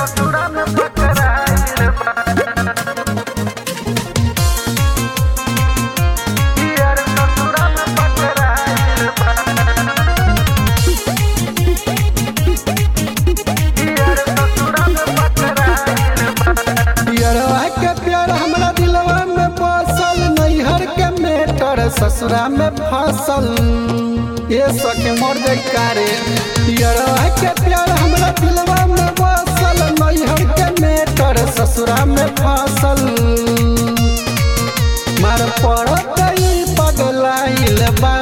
ससुरा में पकड़ाइल बा यार ससुरा में पकड़ाइल बा यार ससुरा में पकड़ाइल बा पियरवा के प्यार हमरा दिलवा में बसल नैहर के मेटर ससुरा में फसल ये सके मर जाए कारे पियरवा के प्यार हमरा दिलवा में बसल नैहर के मेटर ससुरा में फसल मार पड़त ई पगलाइल बा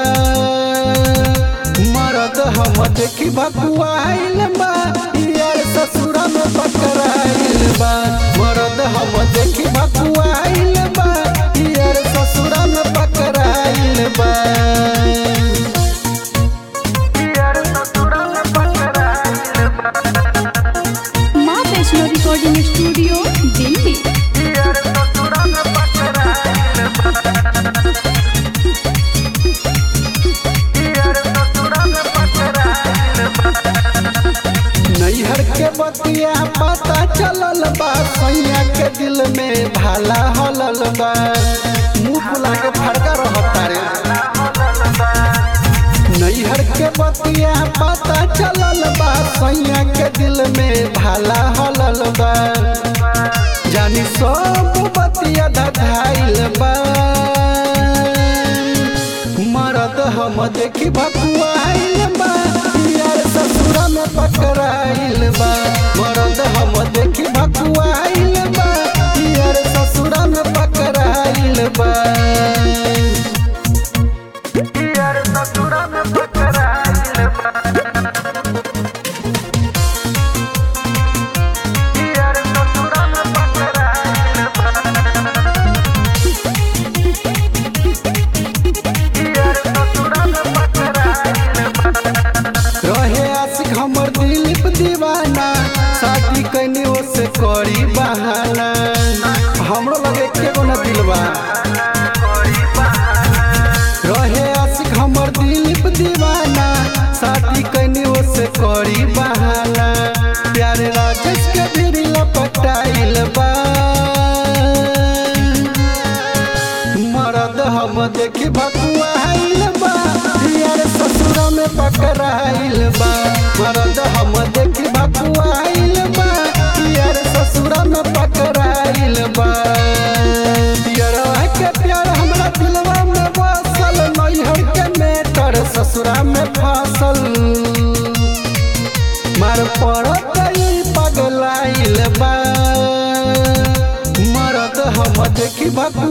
मरद हम देखी भकुआइल बा यार ससुरा में पकड़ाइल बा मरद हम देखी भकुआइल बा यार ससुरा में पकड़ाइल बा यार ससुरा में पकड़ाइल बा माँ वैष्णो रिकॉर्डिंग स्टूडियो दिल्ली यार ससुरा में पकड़ाइल बा यार ससुरा में पकड़ाइल बा नैहर के बतिया पता चलल बा सैया के दिल में भाला हलल बा मुंह फुला के फड़का रहता रे नैहर के बतिया पता चलल बा सैया के दिल में भाला हलल बा जानी सब बतिया धधाइल बा मरद हम देखी भकुआइल बा यार ससुरा में पकड़ाइल बा मरद हम देखी भकुआइल बा यार ससुरा में पकड़ाइल बा यार ससुरा में पकड़ाइल बा यार ससुरा में पकड़ाइल बा यार ससुरा में पकड़ाइल बा रहे आशिक हमर दिलीप दीवाना शादी कैनी से करी बहाना हमरो लगे केगो न दिलवा रहे आशिक हमर दिलीप दीवाना शादी कैनी से करी बहाना प्यारे राजेश के भी लपटाइल बा मरद हम देखी भकुआइल बा यार ससुरा में पकड़ाइल बा मरद हम देखी भकुआइल बा यार ससुरा में पकड़ाइल बा यारवा के प्यार हमरा दिलवा में बसल नैहर के मेटर ससुरा में फसल मार पड़त ई पगलाइल बा मरद हम देखी भकुआ